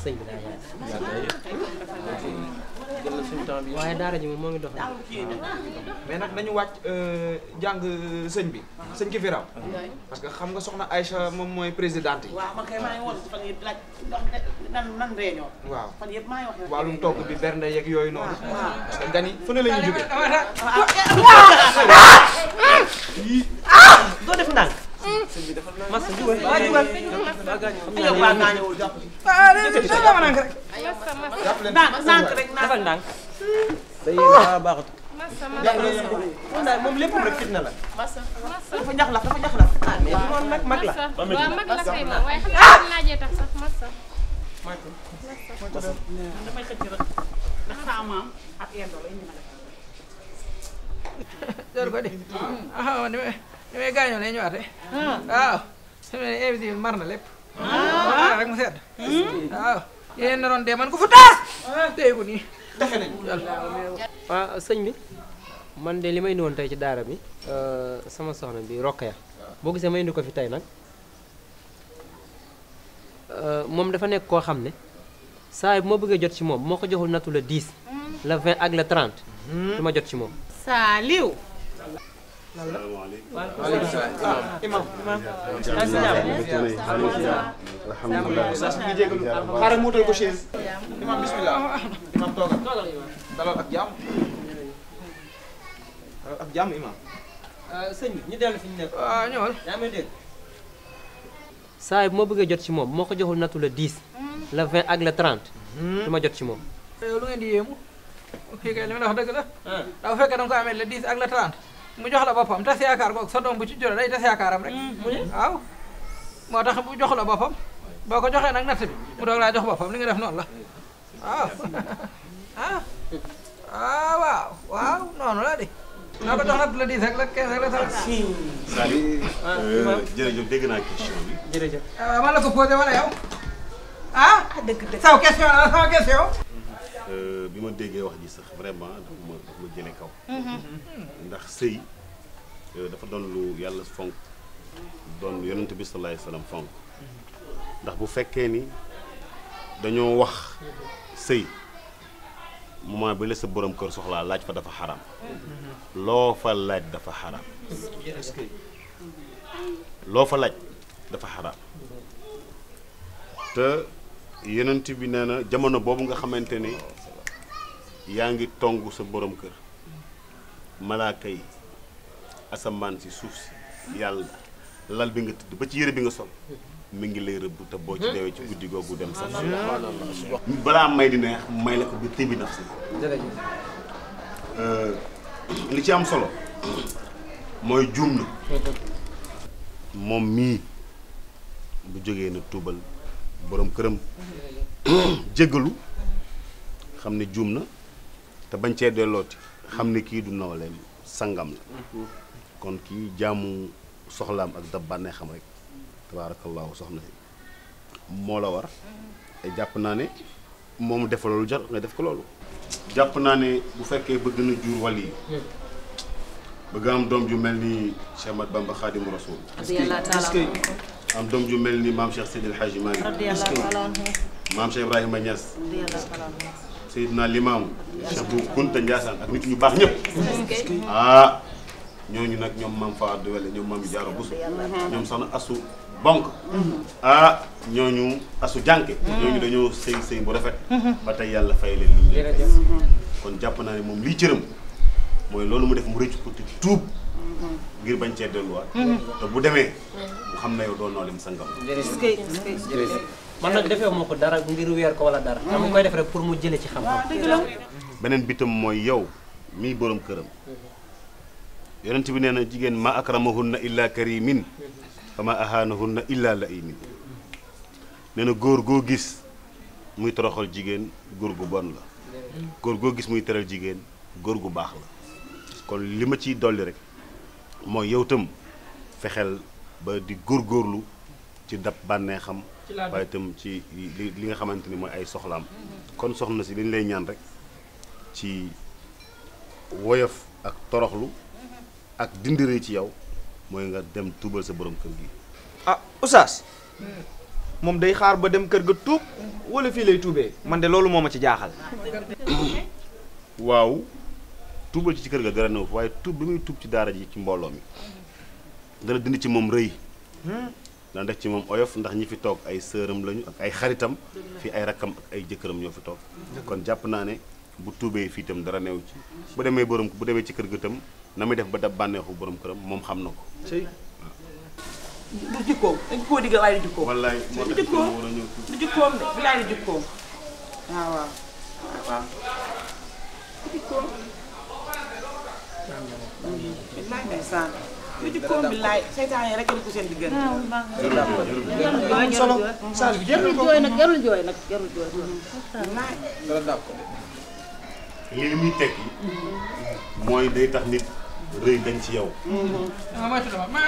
sëñ bi daa yaay jël na suñu temps bi waaye daara ji moom moo ngi dox mais nag nañu wàcc jàng sëñ bi sëñ ki fi raw parce que xam nga soxna Aïcha moom mooy présidente yi waaw man kay maa ngi woon fan yëpp laaj ndax nan nan réunion. waaw fan yëpp maa ngi wax. wàllum togg bi bernde yeeg yooyu noonu parce que gan yi fu ne la ñuy jógee doo def ndànk mas jugal waa jugal yow waa naa ñëwul jàpp ci. ndànk ndànk rek ndànk. defal ndànk day daa baaxut moom daal moom lépp rek fitna la dafa ñax la dafa ñax la. ah mais moom nag mag la waaw mag la kay moom waaye xam naa naajee tax sax massa damay xëcc rek ndax saa maam ak yendo la indi ma def. jor ko di ah ni may ni may gaañoo lay ñëwaatee waaw su ma nee invité mar na lépp ah rek mu sedd waaw yéen naroon dee man ko fu taas téye ko nii waaw sëñ bi man de li may indi woon tey ci daara bi sama soxna bi Rokhaya boo gisee ma indi ko fi tey nag moom dafa nekk koo xam ne saa yi bu ma bëggee jot ci moom moo ko joxul nattu le 10 le 20 ak le 30 du ma jot ci moom Saaliw. waaleykum salaam imam imam alhamdulilah oustaz ñu ngi jégalu xaaral mu wutal ko chaise imam bismillah imam toogal dalal ak jàmm dalal ak jàmm imam sëñ bi ñu dellu fi ñu nekk waaw ñëwal yaa may dégg saa yi bu ma bëggee jot ci moom moo ko joxul nattu le 10 le 20 ak le 30 du ma jot ci moom yow lu ngeen di yéemu kii kay li ma la wax dëgg la daa fekkee da nga ko amee le 10 ak le 30 mu jox la boppam tas yaakaar googu sa doom bu ci jure day tas yaakaaram rek waaw moo tax bu jox la boppam boo ko joxee nag natt bi mu doog laa jox boppam li nga def noonu la waaw ah ah waaw waaw noonu la di naa ko jox natt le 10 ak le 15 ak le 30 Sali jërëjëf dégg naa question bi jërëjëf ah man la ko posé wala yow ah dëgg dëgg saw question la sama question Euh, bi ma déggee wax ji sax vraiment dafa ma dafa ma jëlee kaw ndax sëy euh, dafa doon lu yàlla fonk doon yonent bi sallallahu alayhi wasallam fonk ndax bu fekkee ni dañoo wax sëy moment bi la sa borom kër soxlaa laaj fa dafa xaram loo fa laaj dafa xaram loo fa laaj dafa xaram te yonent bi nee na jamono boobu nga xamante ni yaa ngi tong sa borom kër malaaka yi asamaan si suuf si yàlla lal bi nga tëdd ba ci yére bi nga sol mi ngi lay rëbb te boo ci deewee ci guddi googu dem sax balaa may di neex may la ko bi tibi naf si li ci am solo mooy juum na moom mii bu jógee na tuubal borom këram jéggalu xam ne juum na te bañ cee dellooti xam ne kii du nawleem sangam la kon kii jaamu soxlaam ak dab bànnee xam rek tabaarakallaahu soxna si moo la war te jàpp naa ne moom def loolu jar nga def ko loolu jàpp naa ne bu fekkee bëgg na jur wàll yi bëgg am doom ju mel ni Cheikh Ahmad Bamba Xaadimu Rasuul am doom ju mel ni maam Cheikh Seydil Hadji Malick maam Cheikh Ibrahima Niass Seydina Limaamu Cheikh bu Kunta Ndiassane ak nit ñu baax ñëpp ah ñooñu nag ñoom maam Fawade Wele ñoom maam Jaara Busu ñoom soxna asu bonk ah ñooñu asu jànke ñooñu dañoo sëy sëy bu rafet ba tey yàlla fay leen li ñu leen def kon jàpp naa ne moom lii cëram mooy loolu mu def mu rëcc ko te tuub ngir bañ cee delluwaat te bu demee mu xam ne yow doo noo lim sangam jërëjëf man nag defee moo ko dara ngir weer ko wala dara dama koy def rek pour mu jële ci xam-xam beneen bitam mooy yow mii borom këram yonent bi nee na jigéen ma akramahunna illa karimin fa ma ahanahunna illa laimin nee na góor goo gis muy toroxal jigéen góor gu bon la góor goo gis muy teral jigéen góor gu baax la kon li ma ciy dolli rek mooy yow tam fexeel ba di góorgóorlu ci dab bànneexam waaye itam ci li li nga xamante ni mooy ay soxlaam kon soxna si li ñu lay ñaan rek ci woyof ak toroxlu ak dindiree ci yow mooy nga dem tuubal sa borom kër gi ah oustaz moom day xaar ba dem kër ga tuub wala fii lay tuubee man de loolu moo ma ci jaaxal waaw tuubal ci ci kër ga dara new waaye tuub bi muy tuub ci daara ji ci mbooloo mi dana dindi ci moom rëy dana def ci moom oyof ndax ñi fi toog ay sëram lañu ak ay xaritam fii ay rakkam ak ay jëkkëram ñoo fi toog kon jàpp naa ne bu tuubee fii itam dara new ci bu demee borom bu demee ci kër ga itam na muy def ba dab bànneexu borom këram moom xam na ko du jikkoom dañ koo diggal waaye du jikkoom wallaay moo tax jikkoom war a ñëw tuub du jikkoom de bilaay du jikkoom waaw waaw waaw du jikkoom bilaay ndeysaan du jikkoom bilaay seytaan yi rek a ko seen diggante am solo message bi jeexal ko jooy nag jarul jooy nag jarul jooy bilaay dara dàpp ko lii li muy tekki mooy day tax nit rëy dañ ci yow ah moytu dama ma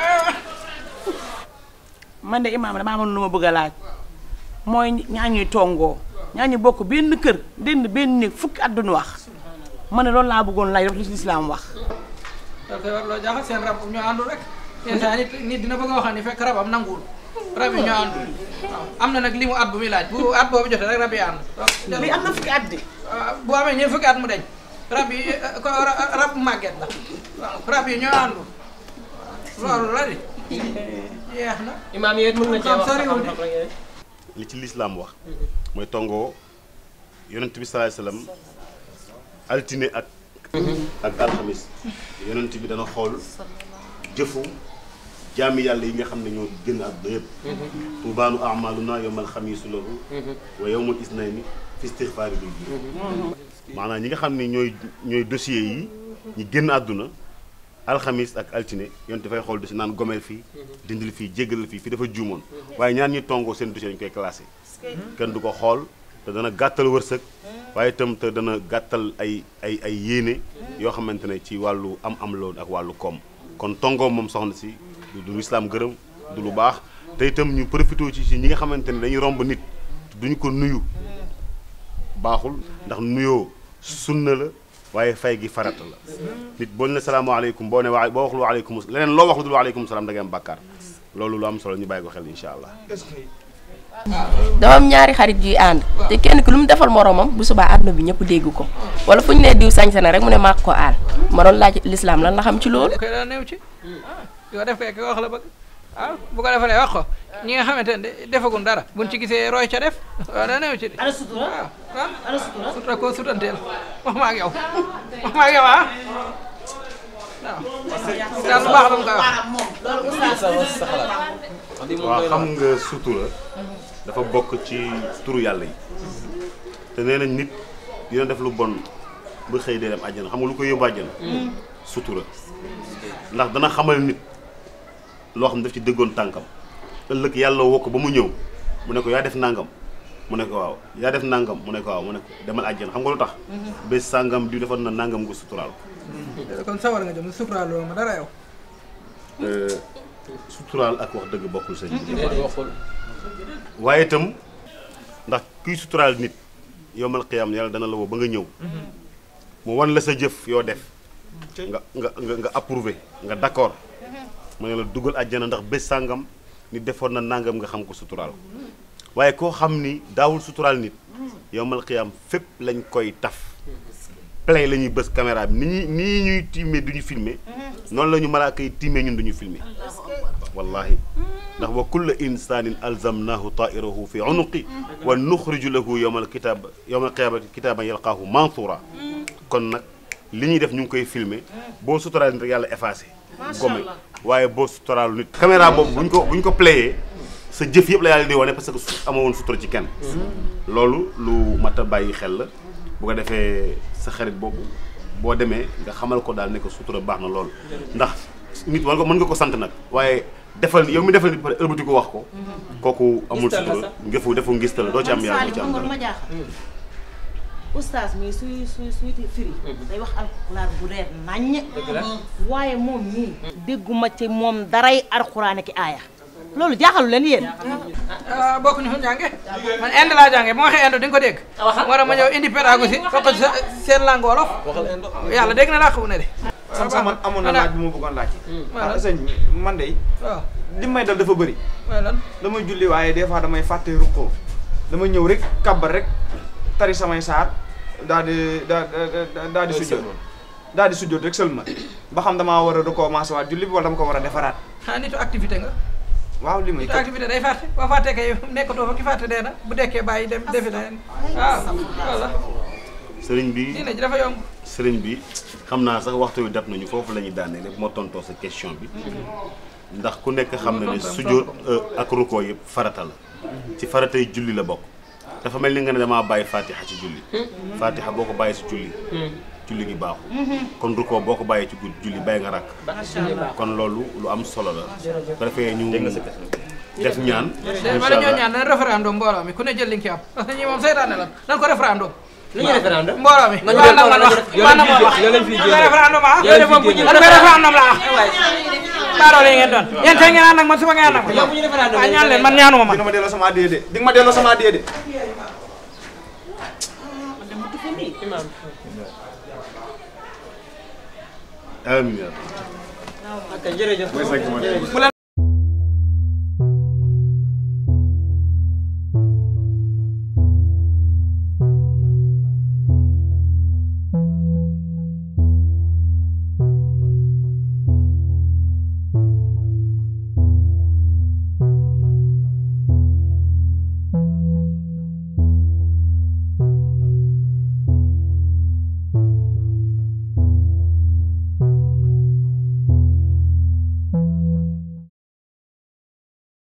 man de imaam damaa amoon lu ma bëgg a laaj mooy ñaa ñuy tongoo ñaa ñu bokk benn kër dend benn néeg fukki at duñu wax ma ne loolu laa bëggoon laaj rek lu ci lislaam wax da koy war loo jaaxal seen rab ñoo àndul rek yenn saa nit nit dina bëgg a waxal ni fekk rabam nanguwul rab yi ñoo àndul waaw am na nag li mu at bu muy laaj bu at boobu jotee rek rab yi ànd lii am na fukki at di waaw bu amee ñeent fukki at mu deñ rab yi eh, ko ra- rab màgget la waaw rab yi ñoo àndul loolu la di jeex na imaam yooyu mën nga cee wax sa Soriwul de. xam-xam rek yooyu. li ci lislaam wax mooy tongoo yonent bi salaay salaam altine ak ak alxamis yonent bi dana xool jëfu jaami yàlla yi nga xam ne ñoo génn àdduna yëpp tuubaanu amaluna yowmal xamiisu lahu wa yowmal isnayni fi istixfaari bil bi maanaam ñi nga xam ne ñooy ñooy dossier yi ñi génn àdduna alxamis ak altine yonent dafay xool dossier naan gomeel fii dindil fii jéggalal fii fii dafa juumoon waaye ñaan ñi tongoo seen dossier dañu koy classé kenn du ko xool te dana gàttal wërsëg waaye itam te dana gàttal ay ay ay yéene yoo xamante ne ci wàllu am am loon ak wàllu koom kon tongoo moom soxna si du du islaam gërëm du lu baax te itam ñu profité ci si ñi nga xamante ne dañuy romb nit duñu ko nuyu baaxul ndax nuyoo sunna la waaye fay gi farata la nit boo ne salaamaaleykum boo ne waa boo waxul waaleykum leneen loo wax lu dul waaleykum salaam da ngay am bàkkaar loolu lu am solo ñu bàyyi ko xel incha allah dama am ñaari xarit yuy ànd te kenn ki lu mu defal moromam bu subaa àdduna bi ñëpp dégg ko wala fu ñu nee diw sañse na rek mu ne maa ko aal ma doon laaj lislaam lan la xam ci loolu koy daa néew ci yoo def kay ki wax la bëgg waaw bu ko defalee wax ko ñi nga xamante ne defagun dara buñ ci gisee roy ca def waaw daa néew ci de ana sutura waaw waaw ana sutura sutura koo sutanteel wax ma ak yow wax ma ak yow ah waaw daal lu baax la mu koy wax sa wax sa xalaat wax di moom waaw doy na xam nga sutura dafa bokk ci turu yàlla yi te nee nañ nit dina def lu bon ba xëy dee dem àjjana xam nga lu koy yóbbu àjjana sutura ndax dana xamal nit loo xam ne daf ci dëggoon tànkam ëllëg yàlla woo ko ba mu ñëw mu ne ko yaa def nangam mu ne ko waaw yaa def nangam mu ne ko waaw mu ne ko demal àjjana xam nga lu tax bés sàngam di defoon na nangam nga suturaal ko kon sawar nga jëm suturaaloo ma dara yow Euh, suturaal ak wax dëgg bokkul sëñ bi déedéet waxul waaye itam ndax kuy suturaal nit yowmal qiyaam yàlla dana la woo ba nga ñëw mu wan la sa jëf yoo def nga nga nga nga approuvé nga d'accord mu ne la dugal àjjana ndax bés sàngam ni defoon na nangam nga xam ko suturaal ko waaye koo xam ni daawul suturaal nit yowmal qiyaam fépp lañ koy taf play la ñuy bës caméra bi ni ñuy nii ñuy tiimee du ñu filmer noonu la ñu malaaka yi tiimee ñun du ñu filmer wallahi ndax wa kulla insanin alzamnahu tairahu fi unuqi wa nuxriju lahu yowma alkitab yowma alqiyamati kitaban yalqaahu mansura kon nag li ñuy def ñu ngi koy filmer boo suturaal nit rek yàlla effacé gome waaye boo suturaalu nit caméra boobu buñ ko bu ñu ko playé sa jëf yëpp la yàlla di wane parce que su ama woon sutura ci kenn loolu lu mat a bàyyi xel la bu ko defee sa xarit boobu boo demee nga xamal ko daal ne ko sutura baax na lool ndax nit war nga mën nga ko sant nag waaye defal yow mi defal nit pare ëlbati ko wax ko kooku amul Ngistal la sutura sax. ngefu defu ngistal la doo ci am yàlla doo ci am man dara ma jaaxal oustaz mi suy suy suy firi day wax alxuraan bu reer naññ waaye moom mii dégguma ci moom daray alxuraan ki aaya loolu jaaxalu leen yéen ah bokk ñu fu jànge man inde laa jànge moo waxee inde di nga ko dégg moo tax ma ñëw indi pédagogie wax ko ci sa- seen langue wolof waxal indo yàlla dégg na laa xamu ne de sam sax man amoon na laaj bu ma bëggoon laaj Voilà. ah sëñ bi man de waaw li may dal dafa bëri mooy lan damay julli waaye des fois damay fàtte rukkoo damay ñëw rek kàbbar rek tari samay saar daal di daa daal di sujjoot daal di sujjoot rek seulement ba xam damaa war a recommencer waat julli bi wala dama ko war a defaraat ah nitu activité nga waaw li may nitu activité day fàtte boo fàttee kay nekkatoo fa ki fàtte dee na bu dekkee bàyyi dem defi leneen waaw walla sëriñ bi diine ji dafa yomb sëriñ bi xam naa sax waxtu wi dab nañu foofu la ñuy daanee lépp moo tontoo sa question bi ndax ku nekk xam na ne sujjóot ak rukkoo yëpp farata la ci faratay julli la bokk dafa mel ni nga ne damaa bàyyi fatiha ci julli fatiha boo ko bàyyi si julli julli gi baaxul kon rukkoo boo ko bàyyee ci guddi julli bàyyi nga rakk kon loolu lu am solo la ko defee ñu def ñaan de bala ñoo ñaan nañ référendum mbooloo mi ku ne jël li nga ci am parce que ñi moom seytaane lan nan ko référendum lu ñu référendum mbooloo mi nañu waaw nag man wax yow man lañ nag fiy man wax yow lañ fiy nan ko génne. référendum ah yow lañ fiy génne. nan ko référendum la ah baaroo yi ngeen doon yéen tey ngeen ànd ak man suba ngeen ànd ak man yow bu ñu référendum waaw ñaan leen man ñaanuma man di nga ma delloo sama addiya de di nga ma delloo sama addiya de amiin ok jërëjëf mooy cinq mois. jërëjëf.